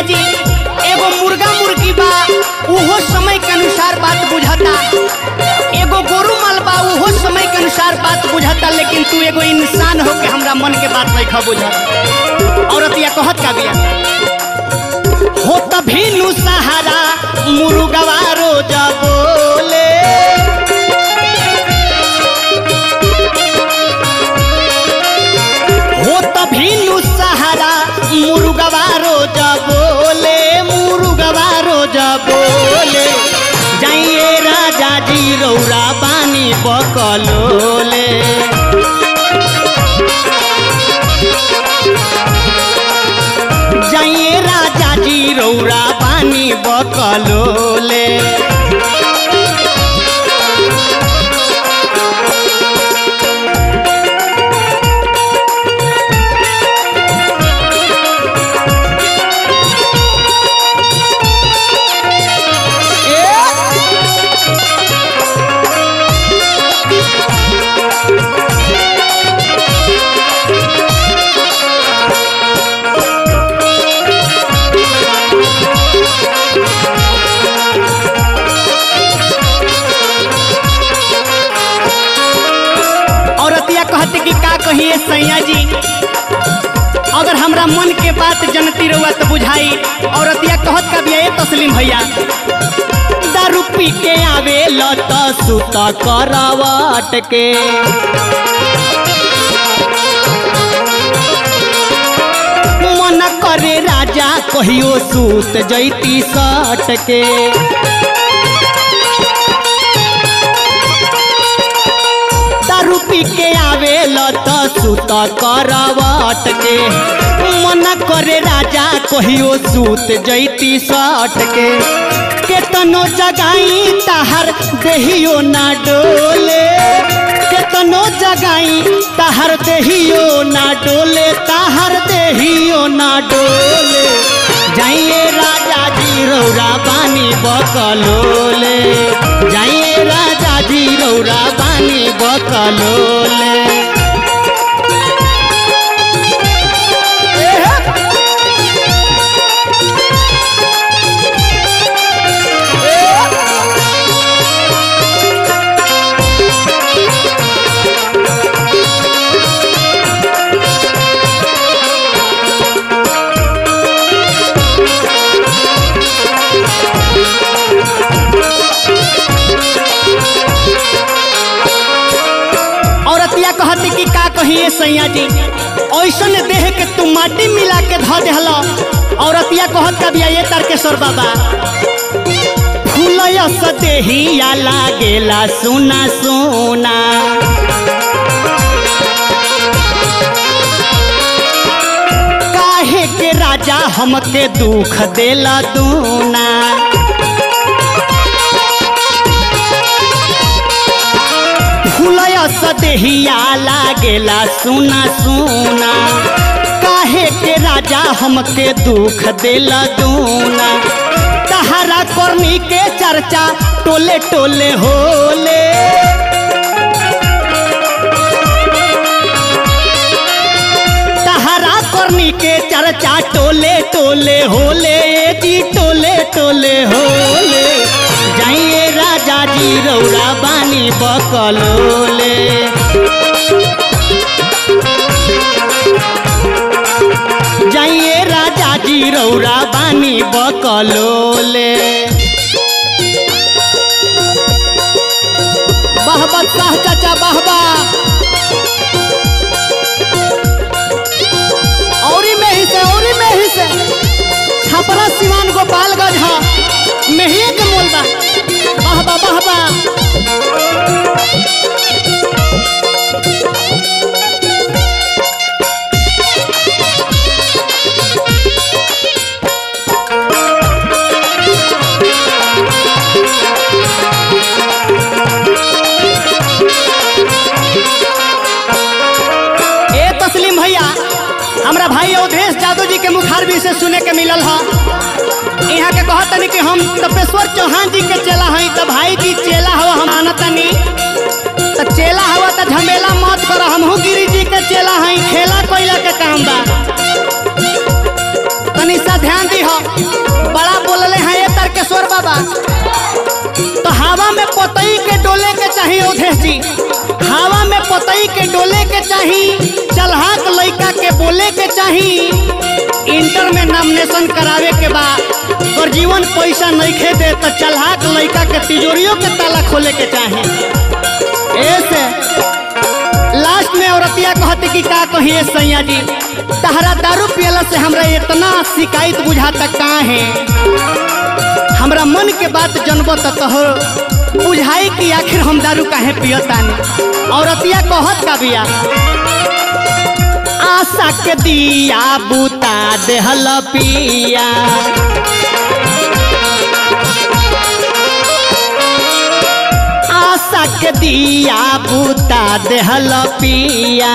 जी एगो मुर्गा मुर्गी बा उहो समय के अनुसार बात बुझता एगो गोरु माल बा उहो समय के अनुसार बात बुझता लेकिन तू एगो इंसान हो के हमरा मन के बात नहीं बुझत औरत या कहत का बिया हो तभी नु सहारा मुर्गवा रोज बोले हो तभी नु सहारा मुर्गवा रोज बोले मुर्गवा रोज बोले जाइए राजा जी रौरा बानी बकलोले जाइए राजा जी रौरा बानी बकलोले औरतिया कहते कि का कहिए सैया जी अगर हमरा मन के बात जनती रहुआ तो बुझाई औरतिया कहत का बिया ए तस्लीम भैया दारू पी के आवे लत सुत करवट के मन करे राजा कहियो सूत जैती सट के दारू पी के आवे लत सुत करवट के मन करे राजा कहियो सूत जैती सट के केतनो जगाई ताहर देहियो ना डोले केतनो जगाई ताहर देहियो ना डोले ताहर देहियो ना डोले जाइए राजा जी रौरा बानी बकलोले जाइए राजा जी रौरा बानी बकलोले औरतिया कहती कि का कहिए सैया जी ऐसन देह के तू माटी मिला के धो देहल औरतिया कहत का बिया ये तारकेश्वर बाबा फूलयस देहिया लागेला सुना सुना काहे के राजा हमके दुख देला दूना फूलयस देहिया लागेला सुना सुना काहे के राजा हमके दुख देला दूना तहरा करनी के चर्चा टोले टोले होले तहरा करनी के चर्चा टोले टोले होले जी टोले टोले होले जाइए राजा जी रौरा बानी बकलोले जाइए राजा जी रौरा बानी बकलोले बहबा शाह चाचा बहबा औरी में ही से औरी में ही से छपरा सिवान गोपालगंज हा मेहिए के मोल बा बहबा बहबा ए तस्लीम भैया हमरा भाई अवधेश जादव जी के मुखारबी से सुने के मिलल ह यहाँ के कहत तनी कि हम तपेश्वर चौहान जी के चेला हई त भाई जी चेला हवा हम आनतनी त चेला हवा त झमेला मत कर हमहू गिरी जी के चेला हई खेला कोइला के काम बा तनी सा ध्यान दी हो बा तो हवा में पतई के डोले के चाहिए अवधेश जी हवा में पतई के डोले के चाही चलहाक लइका के बोले के चाही इंटर में नॉमिनेशन करावे के बा और जीवन पैसा नहीं दे तो चलहाक लइका के तिजोरियों के ताला खोले के चाहे ऐसे लास्ट में औरतिया कहती कि का कहिए सैया जी तहरा दारू पियला से हमरा इतना शिकायत बुझाता का है हमरा मन के बात जनबो त कहो बुझाई कि आखिर हम दारू काहे पियतानी औरतिया कहत का बिया आशा के दिया बुता देहल पिया आशा के दिया बुता देहल पिया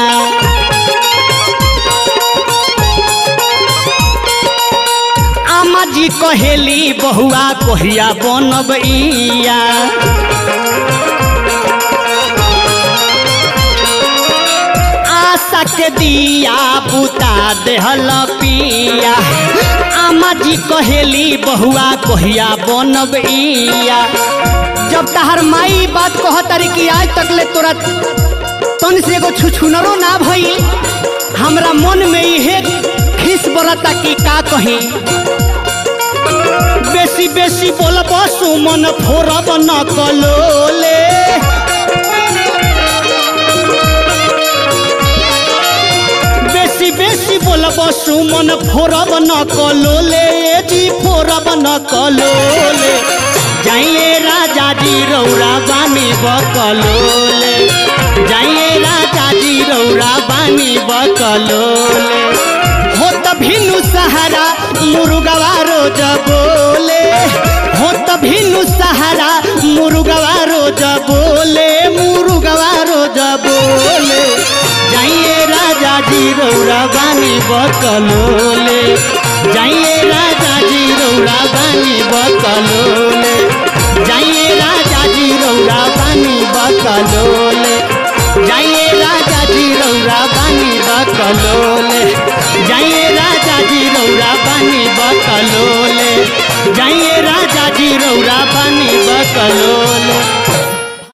आमा जी कहेली बहुआ कोहिया बनबैया आशा के दिया बुता देहल पिया आमा जी कहेली बहुआ कोहिया बनबैया जब तहर माई बात कह तारी कि आज तक ले तोरा तन से एगो छुछुनरो ना भई हमरा मन में इहे खिस बरता कि का कही बेसी बेसी बोलब सुमन फोरब न कलोले बेसी बेसी बोलब सुमन फोरब न कलोले जी फोरब न कलोले जाइए राजा जी रौरा बानी बकलोले जाइए राजा जी रौरा बानी बकलोले हो त भिनु सहारा मुरुगवा रोज बोले हो त भिनु सहारा मुरुगवा रोज बोले मुरुगवा रोज बोले जाइए राजा जी रौरा बानी बकलोले जाइए राजा जी रौरा बानी बकलोले जाइए राजा जी रौरा बानी बकलोले जाइए राजा जी रौरा बानी बकलोले जाइए राजा जी रौरा बानी बकलोले जाइए राजा जी रौरा बानी बकलोले